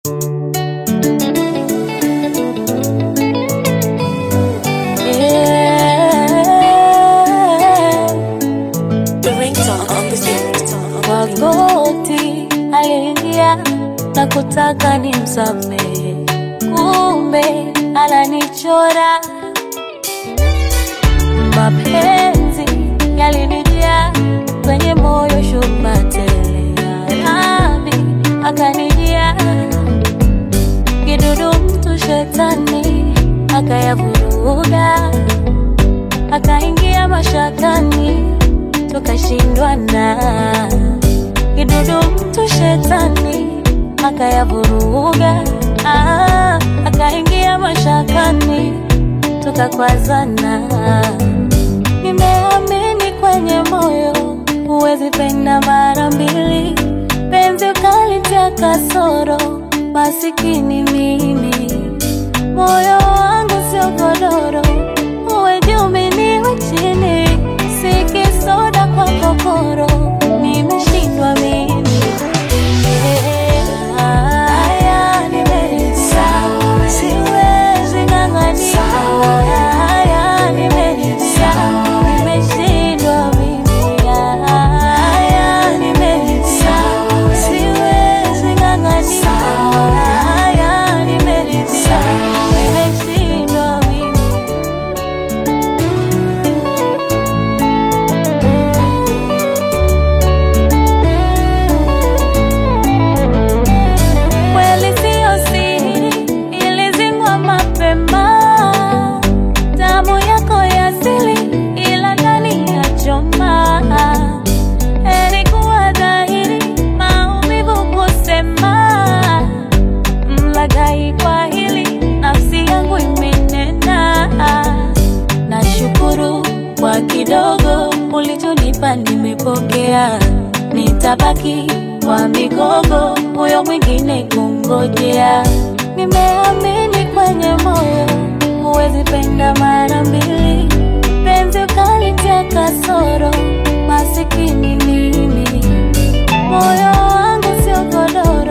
Magoti aliingia na kutaka nimsamehe, kumbe ananichora. Mapenzi yalinijaa kwenye moyo, shuma tele nami akanijia kidudu, mtu shetani akayavuruga, akaingia mashakani, tukashindwana kidudu mtu shetani akayavuruga, ah, akaingia mashakani tukakwazana. Nimeamini kwenye moyo, huwezi penda mara mbili, penzi ukalitia kasoro, masikini mimi, moyo wangu sio godoro, uwe juu mimi niwe chini, si kisoda kwa kokoro, nimeshindwa mimi. Haya, nimeridhika. Siwezi ng'ang'ania. Haya, nimeridhika. Nimeshindwa mimi. Haya, nimeridhika. Siwezi ng'ang'ania. Haya, nimeridhika. Nimeshindwa mimi. Kweli siyo siri, ilizingwa mapema. Damu yako ya asili, ila ndani ya choma. Ilikuwa dhahiri, maumivu kusema. Mlaghai kwa hili, nafsi yangu imenena. Nashukuru kwa kidogo ulichonipa, nimepokea. Nitabaki kwa migogo, moyo mwingine kungojea. Nimeamini kwenye moyo, huwezi penda mara mbili, penzi ukalitia kasoro, masikini mimi, moyo wangu sio godoro